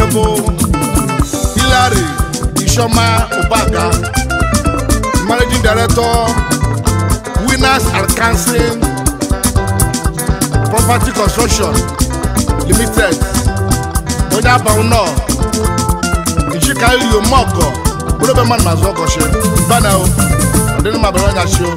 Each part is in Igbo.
bụ hilary ishoma ụbaga managing director winners and council property construction limited onye abanwu nọ nchika rio mọgọ bụrụ ebe mmadụ na-azụ ọkọchị bana o ọdịnị ma bere ọnya chi o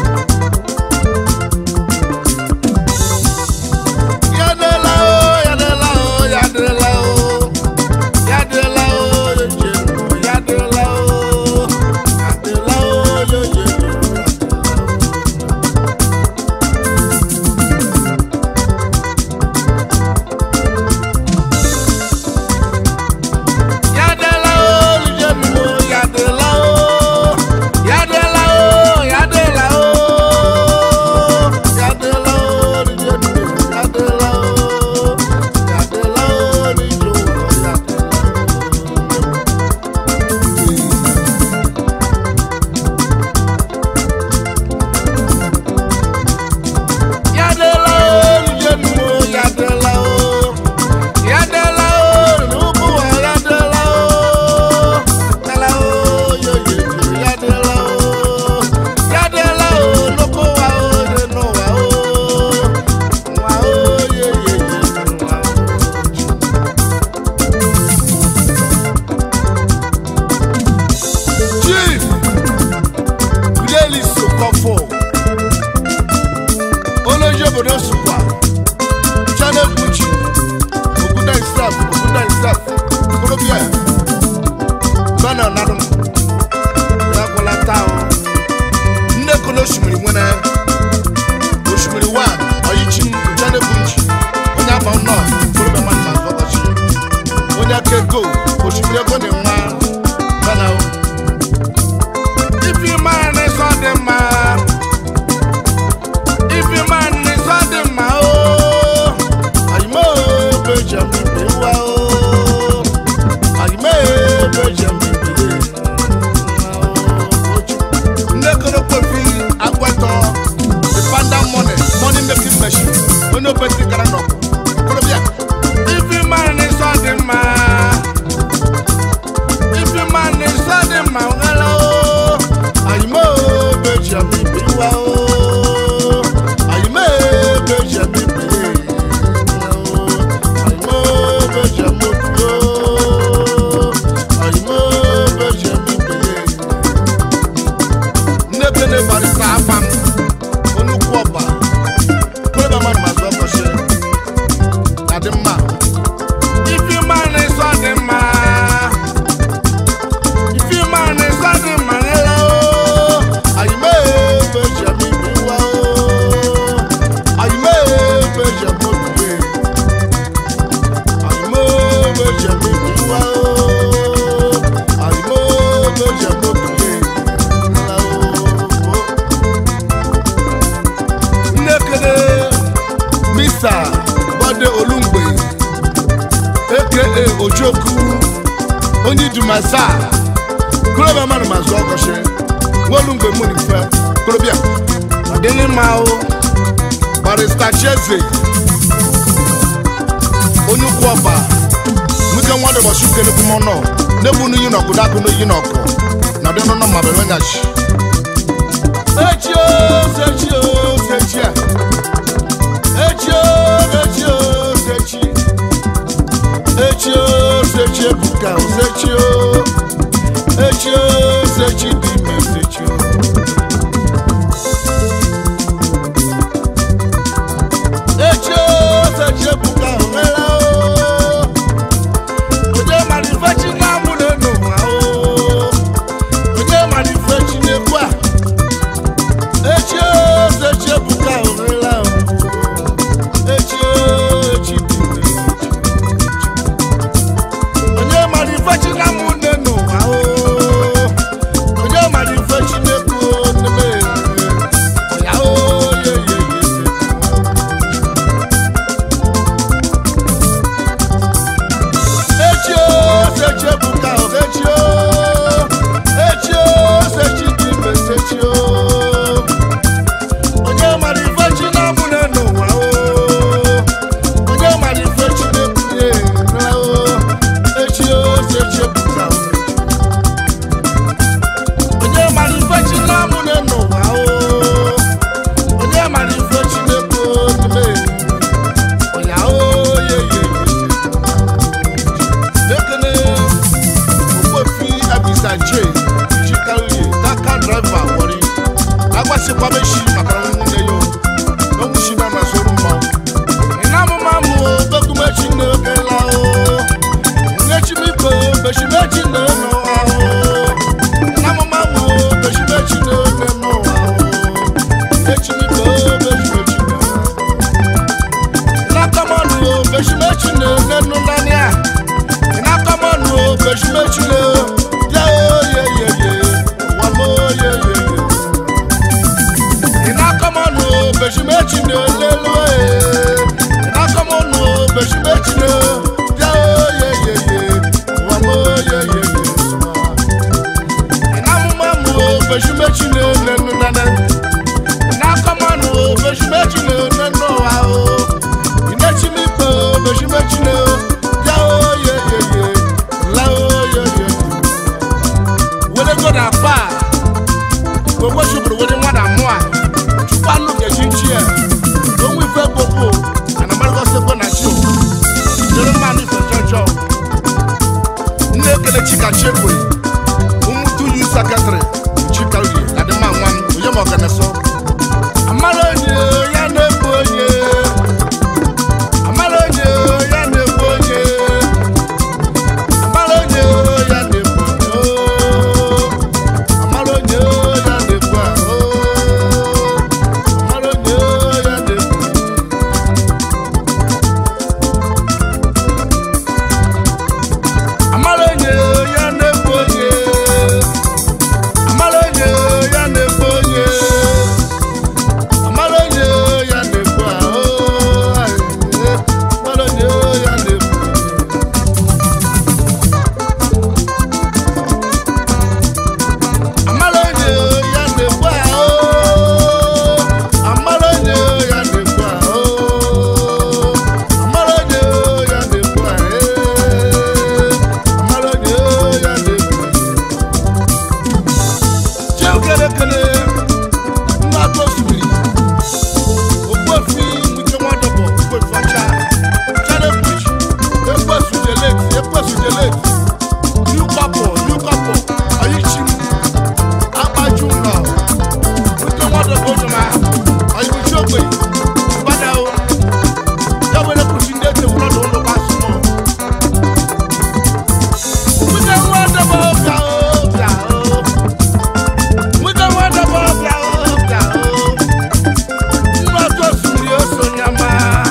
Ya adịla o, ya adịla o, ya adịla o. Ya adịla o, ya eche o, ya adịla o. Ya adịla o, ya eche o. Ya adịla o, ya eche o, ya adịla o. Ya adịla o, ya adịla o. Ya adịla o, ya eche o, ya adịla o. Ya adịla o, ya eche o, ya adịla o. Yadela o, yenu o, yadela o. Yadela o, nubu wa yadela o. Yadela o, yo yo yo, yadela o. Yadela o, nubu wa o, nenu wa o. Wa o, yo yo yo, wa o. Chief, Fidelis Okofo olóyè obodo sùpà channel buchi òkúta isaf òkúta isaf kúròbíà bánà nàdùn lágbọ́lá táwọn nnekwu na osimiri nwere osimiri wa ọyịchi channel buchi onye afa nnọ kúròbíà mmadụ ma azụ ọkọchị onye aka ego osimiri ego na nwa bánà o ifi mara na ịsọ dị mma ifi man ni sọ́dí mà ó àyìnbó bèjì mi bí wá ó àyìnbó bèjì mi bí wá ó. ndekoro kofi agbẹtọ the panda money money making machine onye obeti gara nọ korobịa ifi man ni sọ́dí mà ifi man ni sọ́dí mà ngala ó àyìnbó bèjì mi bí wá ó àyìnbó bèjì mi bí wá ó àyìnbó bèjì mi bí ó àyìnbó bèjì mi bí nnebe ne barista afam onukwu ọba kwebe mmadụ ma zụọ ọkọchị na dị mma ifi mmanụ ịsọ dị mma ifi mmanụ ịsọ dị mma n'ele o ayime ebe eji eme ibe iwa o ayime ebe eji eme obibi ayime ebe eji eme ibe iwa o ayime ebe eji eme obibi nnekene mr bode olumgbe aka ojoku onye idumasa korobịa mmadụ ma zụọ ọkọchị nwa olumgbe mụ n'ife korobịa ọdịnị mma o barista cheze onye ukwu ọba nwike nwadị ụbọchị ukenekwu m ọnọ na-egbu n'iyi n'ọkụ dakụ n'iyi n'ọkụ na ọdịnụ nọ ma bere onyachi echio sechio sechia echio echio sechi echio sechi ebuka sechio echio sechi dị ime sechio echio sechi ebuka nwere o onye mara ife chi na-amụ n'enu ha o onye mara ife chi na-ekwu a echio nenu nani a ina kọmọ nu o bẹsimechi le ya o ye ye ye wa mo ye ye ye ina kọmọ nu o bẹsimechi le lelu e ina kọmọ nu o bẹsimechi le ya o ye ye ye wa mo ye ye ye ina muma mu o bẹsimechi le nenu nani ina kọmọ nu o bẹsimechi le nenu wa o inechi mi pe o bẹsimechi le ya o ye ye ye la o ye ye wele go na pa gbogbo ṣuburu wele nwa na mụ a chukwu anụ ga-eji nchi ya onwe ife gbogbo anamarụ sekwe na chi o dịrị mmanụ ife jọjọ nne ekele chika chekwe ụmụ tuyu sekretrị chika uye na dị mma nwa m onye ma ọganeso amara onye ya na-egbu onye amara onye ya na-egbu onye amara onye ya na-egbu onye amara onye ya na-egbu ahụ amara onye ya na-egbu amara onye ya na-egbu onye amara onye ya na-egbu onye amara onye ya na-egbu ahụ amara onye ya na-egbu amara onye ya na-egbu ahụ amara onye ya na-egbu ahụ amara onye ya na-egbu ahụ amara onye ya na-egbu cheukelekele mmadụ osimiri ogbuefi nwike nwadọbọ ogbuefi ọcha chanebuchi ekwesu jelet ekwesu jelet new couple new couple oyichim akpaju nọ nwike nwadọbọ onyema oyibuchi ogbe gbadao ya were kwuchi ndị ete wụlọdụ ụlọ gbasụmọ nwike nwadọbọ bịa o bịa o nwike nwadọbọ bịa o bịa o mmadụ osimiri osonyama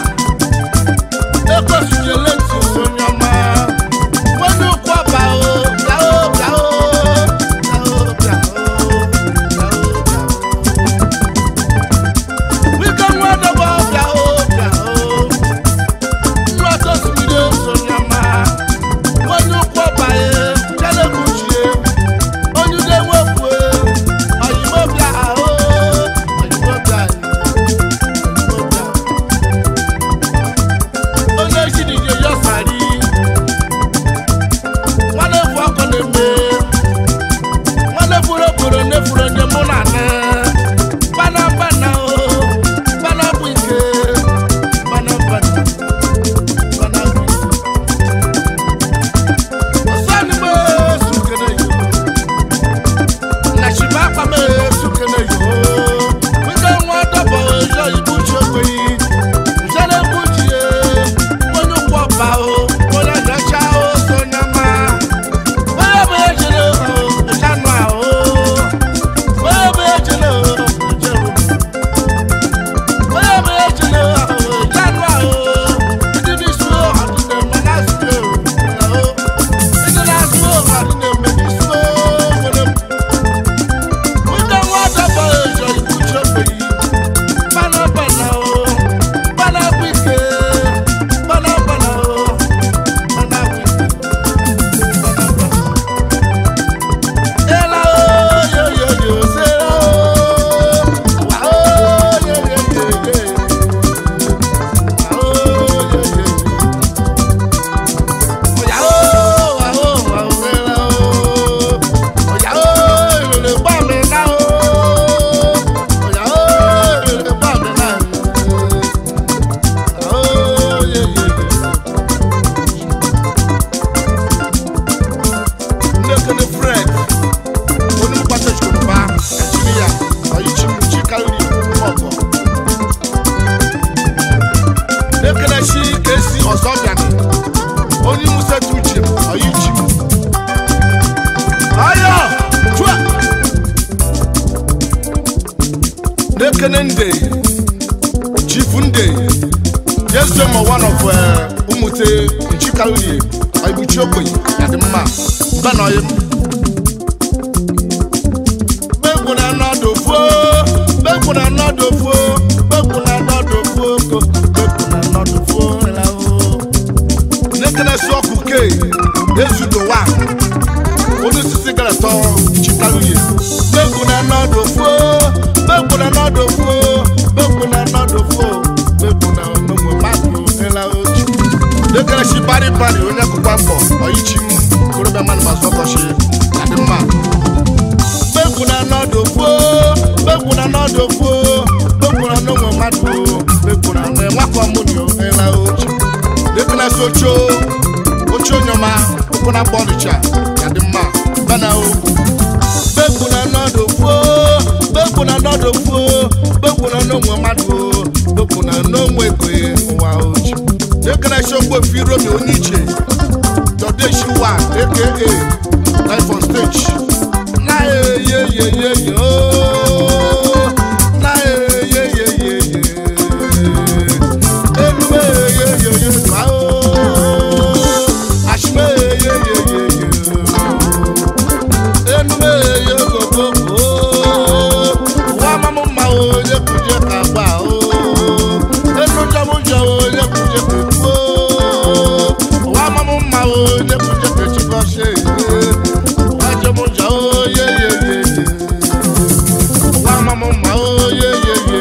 ekwesịrị eletu osonyama nwanne ụkwụ ọba o bịa o bịa o bịa o bịa o bịa o bịa o wike nwadọbọ bịa o bịa o mmadụ osimiri osonyama nwanne ụkwụ ọba e chalebuchie onye ude nwepụ oyibo bịa ahụ oyibo bịa oyibo bịa onye ejidije yọsari nwanne bụ ọkụ na-eme nwanne bụrụ obodo nefuru onye mụ na ne bana bana o bana bụ ike bana bana bana bụ ike ọsọ ni mo sukere yo na ṣìbá pàmò sukere yo wíkẹ́ wọn dọ̀bọ̀ yọ ibùsùn ògbè yìí ìṣẹ̀lẹ̀ bùjì yẹ wọ́n ní kú ọba o wọ́n lọ lọ ṣá o sọ̀nyàmá bóyá bóyá jẹlẹ o ìṣànú à o bóyá bóyá jẹlẹ o ìjẹun bóyá bóyá jẹlẹ o ìṣànú à o ìdí ní sùn o àdúgbò mọ́lá sùn o ìdí ní sùn o àdúgbò mẹ́ni sùn o wọlé mu. Wíkẹ́ wọn dọ̀bọ̀ yọ ibùsùn ògbè yìí bana bana o bana wike bana bana o bana wike bana bana. Ela o yo yo yo se o wa o yo yo yo yo wa o yo yo yo. Oya o wa o wa o ela o oya o ìrèlè gbà mí ná o oya o ìrèlè gbà mí ná o ye ye ye. Nnekene Fred onímọ̀pátá ìṣòro Nàìjíríà ọ̀yíṣi Chikaliri ọ̀gọ̀. Nnekene ṣí kesi ọ̀sọ́bìàní onímùsẹ̀tù jìm ọ̀yíṣi. Ayọ̀ chua. Nnekene Nde Chief Nde Yes, one of uh, ụmụte nchikalie ibuchi ogbenye ya dị mma mba na ọyị begwu na nọdụ fuo begwu na nọdụ fuo begwu na nọdụ fuo ko begwu na nọdụ fuo ịlahụ nekene si ọkụ ke ezudo wa onye osisi gara tọ nchikalie begwu na nọdụ fuo begwu na nọdụ fuo begwu na nọdụ fuo begwu na onugbu mmadụ ịlahụ chi nekene si bari bari onye akụkwa mbọ ọyichi m korobịa mmadụ ma zụ ọkọchị adị mma gbẹ́kùn náà nọ́dọ̀ fó gbẹ́kùn náà nọ́dọ̀ fó gbẹ́kùn náà nọ́wọ́ má dùn ó gbẹ́kùn náà nọ́ ẹ̀wọ́n akọ mú ni ó ẹ̀la ojú gbẹ́kùn náà sọ́tsó otsó nyọ́má gbẹ́kùn náà bọ́ọ̀lù tsa yàdí mma bẹ́ẹ̀na ó gbẹ́kùn náà nọ́dọ̀ fó gbẹ́kùn náà nọ́dọ̀ fó gbẹ́kùn náà nọ́wọ́ má dùn ó gbẹ́kùn náà nọ́wọ́ ègbè wà ojú gbẹ́kùn náà sọ́gbó fi romi oníjì dọ̀dé ṣì wà aka life on stage na ye ye ye ye ooo na ye ye ye ye ye elume ye ye ye ma ooo asime ye ye ye ye elume ye gogo ooo wa mamu ma o ye kuje ka gba ooo enu jamu jẹ o ye kuje ke tu ooo wa mamu ma o ye kuje ke chikọ se wa jamu jẹ o ye ye ye ye wa mamu ma o ye ye ye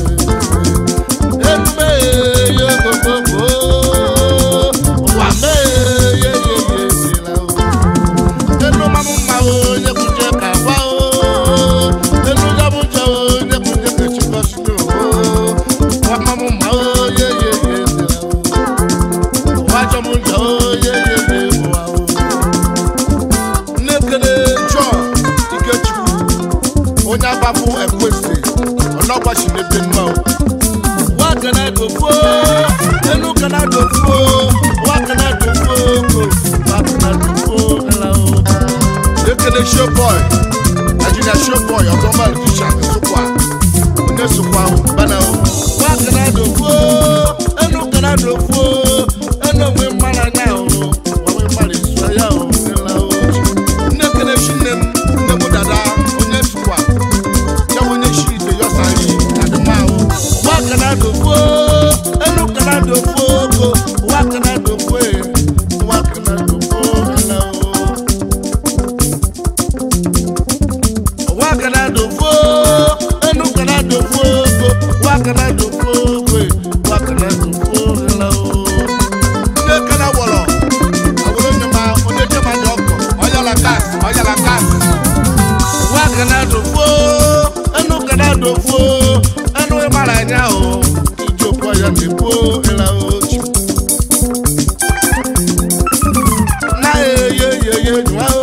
elume ye gogo ooo wa me ye ye ye ye la ooo enu mamu ma o ye kuje ka gba ooo enu jamu jẹ o ye kuje ke chikọ se ooo wa mamu ma o ye ye ye ye la ooo wa jamu jẹ o ye ye ye wa ooo nnekene john ikechukwu onye agbapụ ekwesị ọlọgbachi n'ebe mma o wa kana dofo enu kana dofo wa kana dofo ko wa kana dofo ɛla o nnekene showboy Nigeria showboy ọtọmọ alukisha nsukwa onye sukwa o bana o wa kana dofo enu kana dofo enu onwe mmara anya o onwe mmara esu anya o ɛla o nnekene shi nne m nne m dada onye sukwa ya bụ onye shi ite yọsari adịma o wa kana dofo enu kana dofo ko wa kana dofo e wa kana dofo ɛla o. wa kana dofo enu kana dofo ko wa kana dofo ko wa kana dofo la o. ne kana wɔlɔ awolo nyama onye jama jɔ kɔ ɔyala gas ɔyala gas. wa kana dofo enu kana dofo enu mara nya o ijo kɔ ya ne bo la o. na ye ye ye ye nyua o.